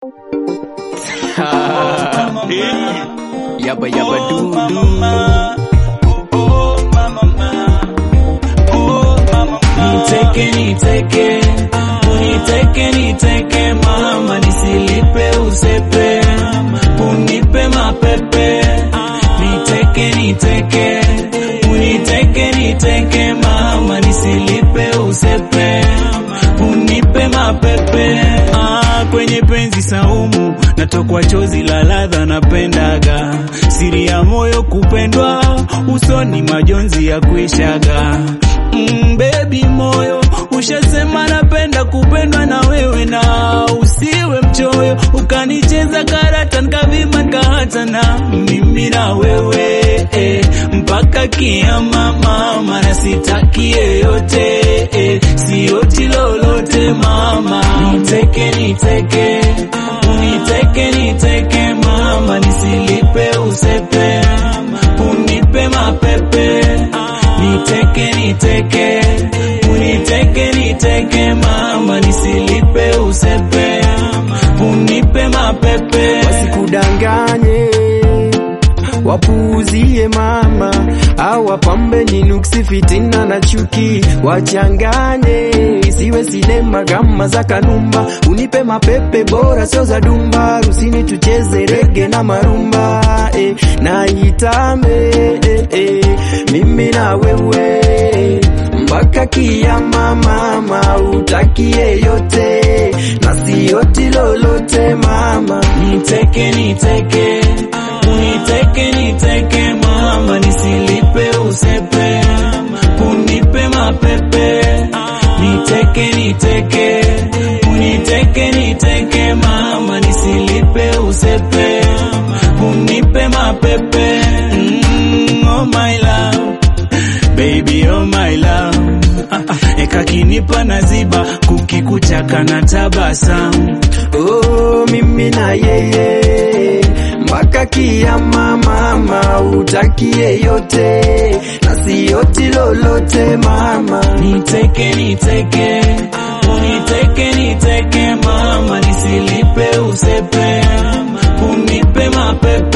Yabba yabba doo doo. Niteke niteke, uniteke niteke mama, nisilipe usepe, unipe mapepe. Niteke niteke, uniteke niteke mama, nisilipe usepe, unipe mapepe. Ah, kwenye penzi saumu natokwa chozi la ladha napendaga, siri ya moyo kupendwa, usoni majonzi ya kuishaga mm, baby moyo ushasema napenda kupendwa na wewe, na usiwe mchoyo ukanicheza karata nikavima nikahata na mimi na wewe eh, mpaka kiama mama, na sitaki yeyote eh, sioti lolote mama, niteke niteke uniteke niteke mama, nisilipe usepe, unipe mapepe niteke niteke uniteke niteke mama nisilipe usepe unipe mapepe wasikudanganye wapuuzie mama au wapambe ni nuksi fitina na chuki wachanganye isiwe sinema kama za kanumba unipe mapepe bora sio za dumba rusini tucheze rege na marumba eh, na itambe eh, eh, mimi na wewe mpaka kiama mama utakie yote na sioti lolote mama niteke niteke uniteke niteke mama nisilipe usepe unipe mapepe niteke niteke uniteke niteke mama nisilipe usepe unipe mapepe mm, oh my love baby oh my love Ah, ah, ekakinipa naziba kukikuchaka na tabasamu oh, mimi na yeye mpaka kiama mama utakie yote na sioti lolote mama niteke niteke uniteke niteke mama nisilipe usepe unipe mapepe